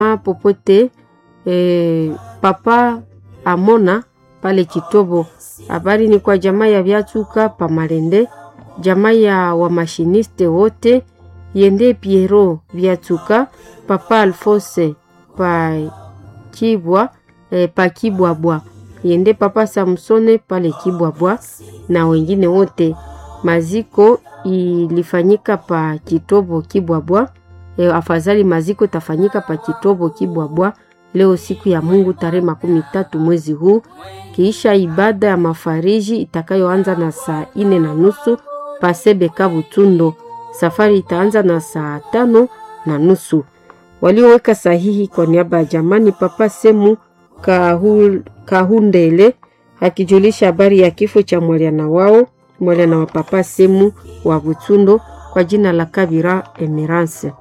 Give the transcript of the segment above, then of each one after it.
popote e, papa amona pale Kitobo. Habari ni kwa jamaa ya Vyatuka pa Malende, jamaa ya wamashiniste wote yende Piero Vyatuka, papa Alfose pa Kibwa e, pa Kibwabwa yende papa Samsone pale Kibwabwa na wengine wote. Maziko ilifanyika pa Kitobo Kibwabwa. E, afadhali maziko tafanyika pa Kitobo Kibwabwa leo siku ya Mungu tarehe makumi tatu mwezi huu, kiisha ibada ya mafariji itakayoanza na saa ine na nusu pasebeka Butundo. Safari itaanza na saa tano na nusu. Walioweka sahihi kwa niaba ya jamani Papa Semu Kahul, Kahundele akijulisha habari ya kifo cha mwaliana wao mwaliana wa Papa Semu wa Butundo kwa jina la Kabira Emerance.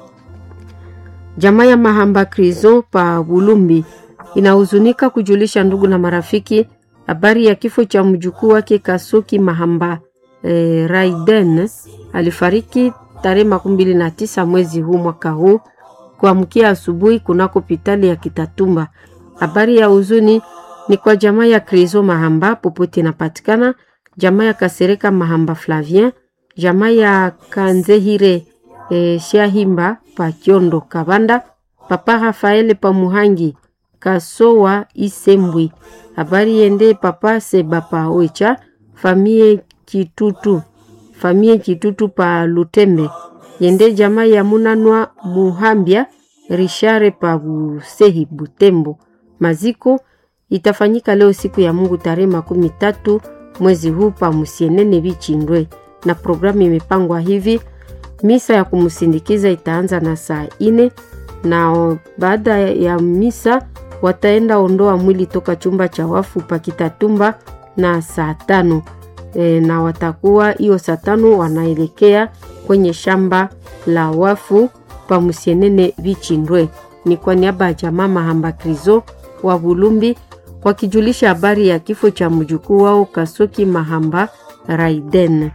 Jamaa ya Mahamba Krizo pa Bulumbi inahuzunika kujulisha ndugu na marafiki habari ya kifo cha mjukuu wake Kasuki Mahamba e, Raiden alifariki tarehe makumi mbili na tisa mwezi huu mwaka huu kuamkia asubuhi kunako hospitali ya Kitatumba. Habari ya huzuni ni kwa jamaa ya Krizo Mahamba popote inapatikana, jamaa ya Kasereka Mahamba Flavien, jamaa ya Kanzehire e, Shahimba pa Kyondo Kabanda, papa Rafael pa Muhangi Kasowa Isembwi. Habari yende papa Seba pa Oicha, famie Kitutu, famie Kitutu pa Lutembe. Yende jamaa ya Munanwa Muhambia Rishare pa Busehi Butembo. Maziko itafanyika leo siku ya Mungu tarehe makumi tatu mwezi huu pa Musienene Bichindwe, na programu imepangwa hivi Misa ya kumsindikiza itaanza na saa ine na baada ya misa wataenda ondoa mwili toka chumba cha wafu pakitatumba na saa tano e, na watakuwa hiyo saa tano wanaelekea kwenye shamba la wafu pa Musienene Vichindwe. Ni kwa niaba ya jamaa Mahamba Krizo wa Bulumbi wakijulisha habari ya kifo cha mjukuu wao Kasoki Mahamba Raiden.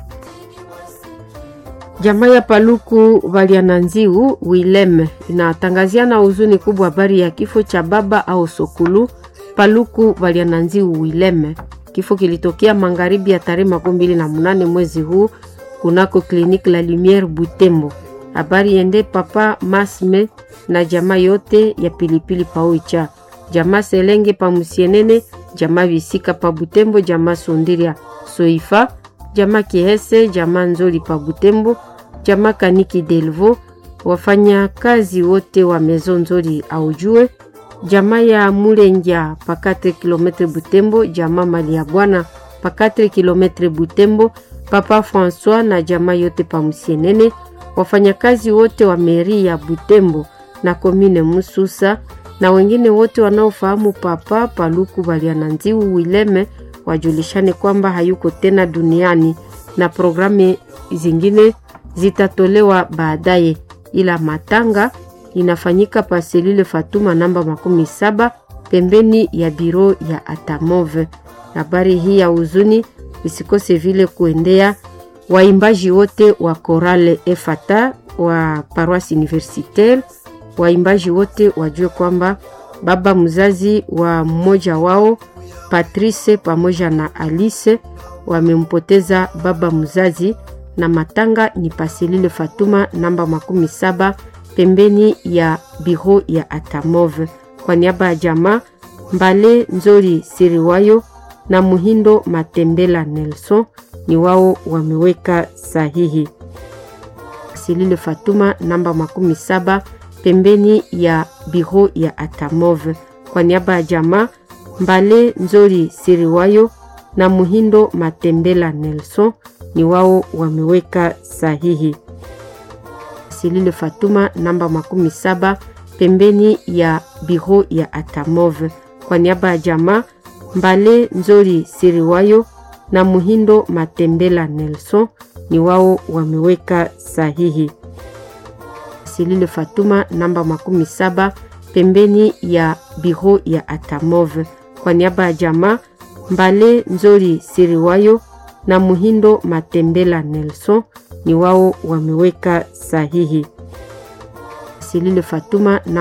Jamaa ya Paluku Valiananziu Wilem inatangazia na huzuni kubwa habari ya kifo cha baba au sokulu Paluku Valiananziu Wilem. Kifo kilitokea magharibi ya tarehe makumi mbili na munane mwezi huu kunako kliniki la Lumiere Butembo. Habari yende papa Masme na jamaa yote ya pilipili paoicha, jamaa Selenge pa Musienene, jamaa Visika pa Butembo, jamaa Sondiria Soifa, jamaa Kihese, jamaa Nzoli pa Butembo, jamaa Kaniki Delvo, wafanya kazi wote wa Mezo Nzoli aujue, jamaa ya Mulenja pa 4 km Butembo, jamaa Mali ya Bwana pa 4 km Butembo, papa François na jamaa yote pa Musienene, wafanyakazi wote wa meri ya Butembo na komine Mususa na wengine wote wanaofahamu papa Paluku Baliananziu Wileme wajulishane kwamba hayuko tena duniani na programu zingine zitatolewa baadaye, ila matanga inafanyika paselile Fatuma namba makumi saba pembeni ya biro ya Atamove. Habari hii ya huzuni isikose vile kuendea waimbaji wote wa Korale Efata wa Paroisse Universitaire. Waimbaji wote wajue kwamba baba mzazi wa mmoja wao Patrice pamoja na Alice wamempoteza baba mzazi, na matanga ni paselile Fatuma namba makumi saba pembeni ya biro ya Atamove. Kwa niaba ya jamaa Mbale Nzori Siriwayo na Muhindo Matembela Nelson ni wao wameweka sahihi. Paselile Fatuma namba makumi saba pembeni ya biro ya Atamove. Kwa niaba ya jamaa Mbale Nzori Siriwayo na Muhindo Matembela Nelson ni wao wameweka sahihi. Silile Fatuma namba makumi saba pembeni ya biro ya Atamove. Kwa niaba ya jamaa Mbale Nzori Siriwayo na Muhindo Matembela Nelson ni wao wameweka sahihi. Silile Fatuma namba makumi saba pembeni ya biro ya Atamove. Kwa niaba ya jamaa Mbale Nzori Siriwayo na Muhindo Matembela Nelson ni wao wameweka sahihi. Silile Fatuma na